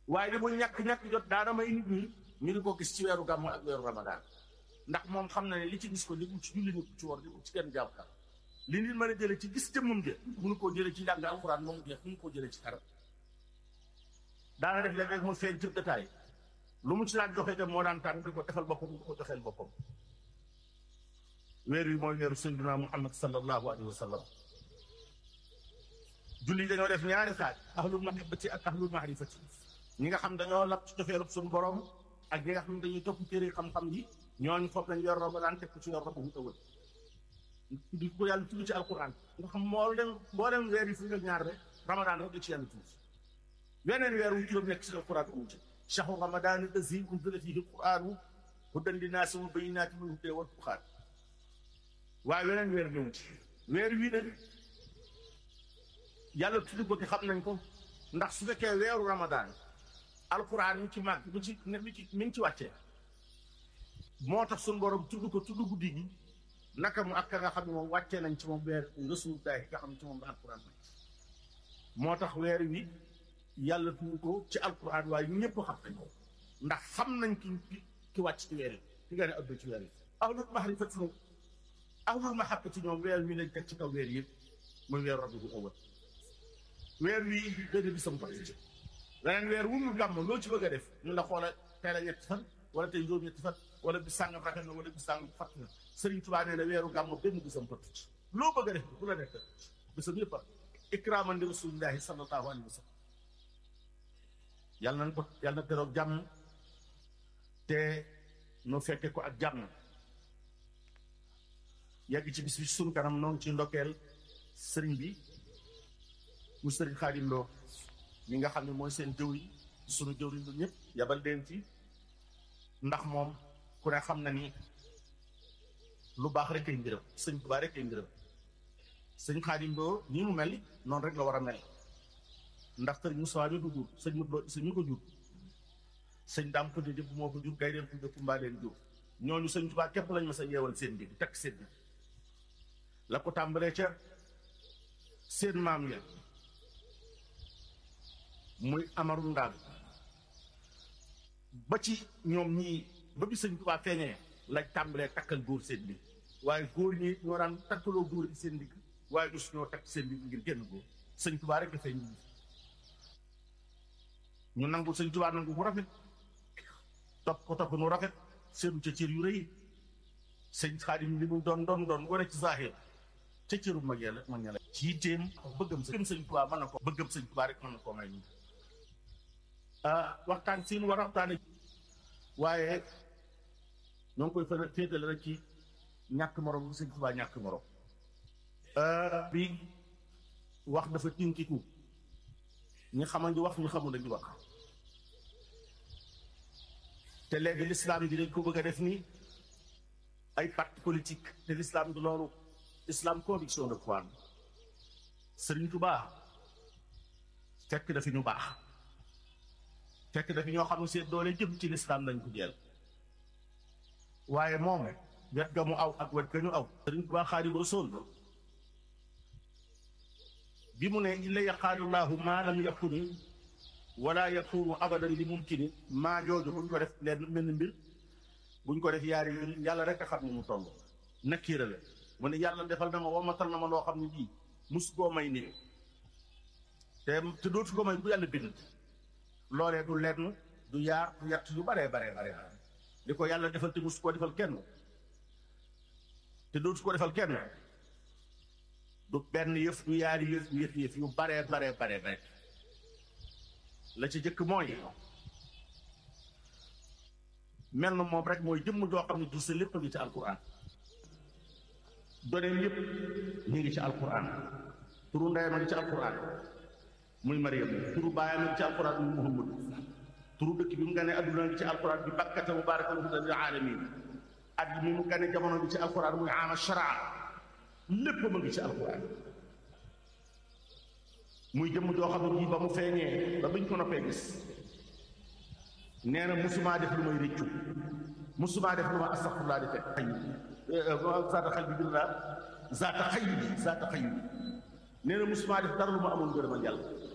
waaye li mu ñàkk-ñàkk jot daana may nit ñi ñu di ko gis ci weeru gàmmu ak weeru ramadaan ndax moom xam na ne li ci gis ko li mu ci julli ni ci war li mu ci kenn jàpp li nit mën a jële ci gis jëmmam ja mënu koo jële ci njàng alxuraan moom jeex mënu koo jële ci dara daana def léeg-léeg mu feeñ ci détail lu mu ci daan joxe te moo daan tànn di ko defal boppam di ko joxeel boppam weer wi mooy weeru sayyidina Muhammad sallallahu alayhi wa sallam julli dañoo def ñaari xaaj ahlul mahabbati ak ahlul maarifati ñi nga xam dañoo lab ci cofeelu suñu borom ak ñi nga xam dañuy topp téere xam-xam yi ñooñu foog nañ yor Ramadan teg ko ci yor rabu ëwël di ko yàlla tudd ci alquran nga xam moo dem boo dem weer yi fu ak ñaar rek Ramadan rek da ci yàlla tudd weneen weer wu juróom nekk ci alquran amu ci shahru ramadan allazi unzila fihi alquranu hudan linnaasi wa bayyinatin min hudaa wal furqaan waaye weneen weer ñëw ci weer wii nag yàlla tudd ko te xam nañ ko ndax su fekkee weeru ramadan alquran mi ci màgg mi ci mi ci mi ngi ci wàccee moo tax suñu borom tudd ko tudd guddi gi naka mu ak ka nga xam ne moom wàccee nañ ci moom weer rasulullahi nga xam ne ci moom la alquran moo tax weer wi yàlla tudd ko ci alquran waaye ñëpp xam nañ ko ndax xam nañ ki ki wàcc ci weer yi ki nga ne ëpp ci weer yi ahlul mahrifati ñoom ahlul mahabbati ñoom weer wi lañ teg ci kaw weer yëpp muy weer rabiul awwal weer wi benn bisam ko ci leneen weer wu mu gàmm loo ci bëgg a def ñu la xoola tey la ñetti fan wala tey juróom ñetti fan wala bis sàngam rafet na wala bis sàngam fàtt na Sëriñ Tuubaa nee na weeru gàmm benn bisam ko ci loo bëgg a def bu la nekk bisam yëpp a ikraaman li rasulillahi sallallahu alayhi wa sallam yàlla nañ ko yàlla na teroog jàmm te nu fekke ko ak jàmm yàgg ci bis bi sunu kanam noonu ci ndokkeel sëriñ bi mu sëriñ Xaadim Lo mi nga xam ne mooy seen jëw yi sunu jëw yi ñëpp yabal leen ci ndax moom ku ne xam na ni lu baax rek ay mbiram sëñ Tuubaa rek ay mbiram sëñ Xaadim Lo nii mu mel noonu rek la war a mel ndax sëriñ Moussa bi du jur sëñ Moussa sëñ ñu ko jur sëñ daam ko jëpp moo ko jur gay dem tudde Kumba leen jur ñooñu sëñ Tuubaa képp lañ ma sa yeewal seen bi takk seen bi la ko tàmbalee ca seen maam ya muy amaru ndaal ba ci ñoom ñii ba bi sëñ Tuubaa feeñee lañ tàmbalee takkal góor seen bi waaye góor ñi ñoo daan takkaloo góor yi seen digg waaye dus ñoo takk seen bi ngir génn góor sëñ Tuubaa rek dafay ñu ñu nangu sëñ Tuubaa nangu bu rafet topp ko topp nu rafet seenu ca cër yu rëy sëñ Xaadim li mu doon doon doon wane ci zahir ca cëru mag yàlla mag ña la ci yitteem bëggam sëñ sëñ Tuubaa mën na ko bëggam sëñ Tuubaa rek mën na koo may ñu waxtaan siin war a waxtaane waaye ñoo ngi koy fa féetale rek ci ñàkk morom bu sëñ Tuubaa ñàkk morom bi wax dafa tinkiku ñi xamal ñu wax ñu xamul dañu wax te léegi l'islam bi dañ ko bëgg a def nii ay parti politique te l'islam du loolu islam conviction de foi Sëriñ Tuubaa fekk dafi ñu baax fekk dafi ñoo xam ne seen doole jëm ci l'islam dañ ko jël waaye moom wet ga mu aw ak wet ga ñu aw Sëriñ Tuubaa Xaadimu Rasuul bi mu ne illa yaqaalullaahu maa lam yakun wala yakunu abadan li mumkini maa jooju buñ ko def leen mel ni mbir buñ ko def yaari yoon yàlla rek a xam ne mu toll nakkiira la mu ne yàlla defal na ma womatal na ma loo xam ne bii mus koo may nii te te dootu ko may bu yàlla bind loolee du lenn du yaar du yatt yu baree baree bare li ko yàlla defal te mus koo defal kenn te dootu ko defal kenn du benn yëf du yaari yëf du yëf yëf yu baree baree baree bare la ci jëkk mooy mel na moom rek mooy jëmm joo xam ne du sa lépp a ngi ci alquran doneem yëpp ñu ngi ci alquran turu ndeyam a ngi ci alquran muy Mariam turu baayam a ngi ci alquran muy Muhammad turu dëkk bi mu gane adduna ngi ci alquran bi bakkata mubaarakan hudan lil alamin at mi mu gane jamono bi ci alquran muy ama sharaa lépp ma ngi ci alquran muy jëmm joo xam ne bii ba mu feeñee ba biñ ko noppee gis nee na musumaa def lu may rëccu musumaa def lu ma astaxfirullah di fekk xëy zaata xel bi billah zaata xëy bi zaata xëy bi nee na musumaa def dara lu ma amoon ngërëmal yàlla